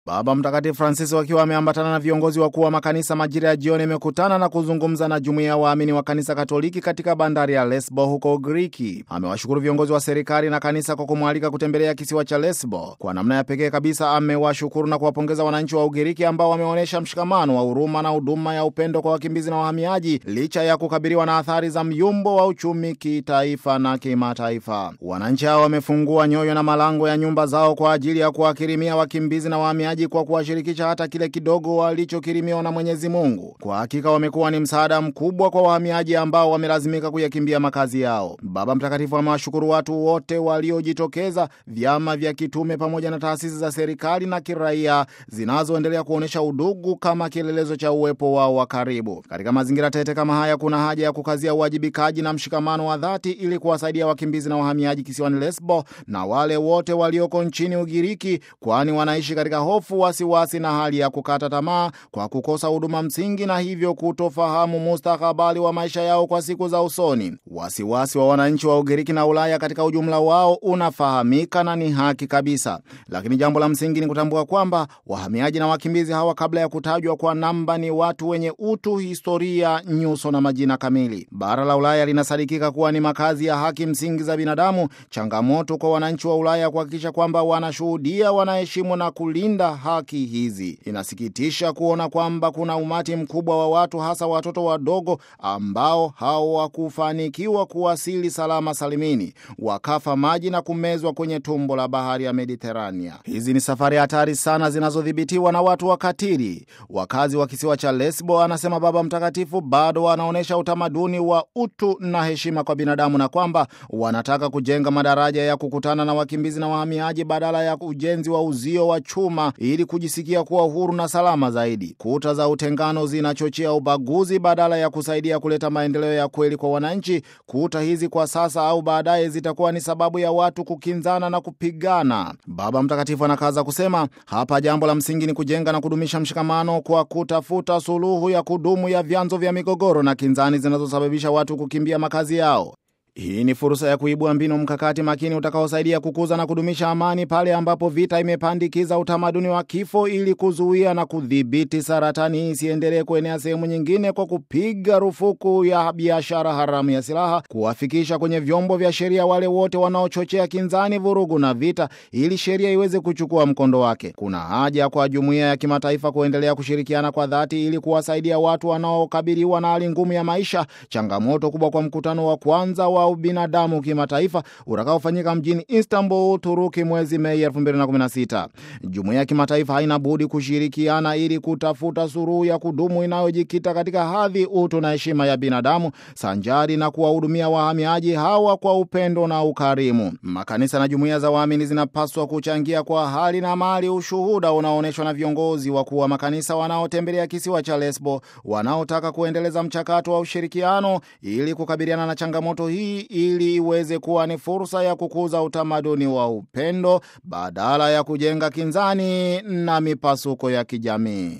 Baba Mtakatifu Francis wakiwa ameambatana na viongozi wakuu wa makanisa majira ya jioni amekutana na kuzungumza na jumuiya ya waamini wa kanisa Katoliki katika bandari ya Lesbo huko Ugiriki. Amewashukuru viongozi wa serikali na kanisa kwa kumwalika kutembelea kisiwa cha Lesbo. Kwa namna ya pekee kabisa amewashukuru na kuwapongeza wananchi wa Ugiriki ambao wameonyesha mshikamano wa huruma na huduma ya upendo kwa wakimbizi na wahamiaji licha ya kukabiliwa na athari za myumbo wa uchumi kitaifa na kimataifa. Wananchi hao wamefungua nyoyo na malango ya nyumba zao kwa ajili ya kuwakirimia wakimbizi na wahamiaji kwa kuwashirikisha hata kile kidogo walichokirimiwa na Mwenyezi Mungu. Kwa hakika wamekuwa ni msaada mkubwa kwa wahamiaji ambao wamelazimika kuyakimbia makazi yao. Baba Mtakatifu amewashukuru watu wote waliojitokeza, vyama vya kitume pamoja na taasisi za serikali na kiraia zinazoendelea kuonyesha udugu kama kielelezo cha uwepo wao wa karibu. Katika mazingira tete kama haya, kuna haja ya kukazia uwajibikaji na mshikamano wa dhati ili kuwasaidia wakimbizi na wahamiaji kisiwani Lesbo na wale wote walioko nchini Ugiriki, kwani wanaishi katika hofu wasiwasi na hali ya kukata tamaa kwa kukosa huduma msingi na hivyo kutofahamu mustakabali wa maisha yao kwa siku za usoni. Wasiwasi wa wananchi wa Ugiriki na Ulaya katika ujumla wao unafahamika na ni haki kabisa, lakini jambo la msingi ni kutambua kwamba wahamiaji na wakimbizi hawa, kabla ya kutajwa kwa namba, ni watu wenye utu, historia, nyuso na majina kamili. Bara la Ulaya linasadikika kuwa ni makazi ya haki msingi za binadamu. Changamoto kwa wananchi wa Ulaya kuhakikisha kwamba wanashuhudia, wanaheshimu na kulinda haki hizi. Inasikitisha kuona kwamba kuna umati mkubwa wa watu hasa watoto wadogo ambao hawakufanikiwa kuwasili salama salimini, wakafa maji na kumezwa kwenye tumbo la bahari ya Mediterania. Hizi ni safari hatari sana zinazodhibitiwa na watu wakatili. Wakazi wa kisiwa cha Lesbo, anasema Baba Mtakatifu, bado wanaonyesha utamaduni wa utu na heshima kwa binadamu na kwamba wanataka kujenga madaraja ya kukutana na wakimbizi na wahamiaji badala ya ujenzi wa uzio wa chuma ili kujisikia kuwa uhuru na salama zaidi. Kuta za utengano zinachochea ubaguzi badala ya kusaidia kuleta maendeleo ya kweli kwa wananchi. Kuta hizi kwa sasa au baadaye zitakuwa ni sababu ya watu kukinzana na kupigana. Baba Mtakatifu anakaza kusema, hapa jambo la msingi ni kujenga na kudumisha mshikamano kwa kutafuta suluhu ya kudumu ya vyanzo vya migogoro na kinzani zinazosababisha watu kukimbia makazi yao. Hii ni fursa ya kuibua mbinu mkakati makini utakaosaidia kukuza na kudumisha amani pale ambapo vita imepandikiza utamaduni wa kifo, ili kuzuia na kudhibiti saratani hii isiendelee kuenea sehemu nyingine, kwa kupiga rufuku ya biashara haramu ya silaha, kuwafikisha kwenye vyombo vya sheria wale wote wanaochochea kinzani, vurugu na vita, ili sheria iweze kuchukua mkondo wake. Kuna haja kwa jumuiya ya kimataifa kuendelea kushirikiana kwa dhati ili kuwasaidia watu wanaokabiliwa na hali ngumu ya maisha. Changamoto kubwa kwa mkutano wa kwanza wa ubinadamu kimataifa utakaofanyika mjini Istanbul, Uturuki mwezi Mei 2016. Jumuiya ya kimataifa haina budi kushirikiana ili kutafuta suluhu ya kudumu inayojikita katika hadhi, utu na heshima ya binadamu sanjari na kuwahudumia wahamiaji hawa kwa upendo na ukarimu. Makanisa na jumuiya za waamini zinapaswa kuchangia kwa hali na mali ushuhuda unaoonyeshwa na viongozi wakuu wa makanisa wanaotembelea kisiwa cha Lesbo, wanaotaka kuendeleza mchakato wa ushirikiano ili kukabiliana na changamoto hii ili iweze kuwa ni fursa ya kukuza utamaduni wa upendo badala ya kujenga kinzani na mipasuko ya kijamii.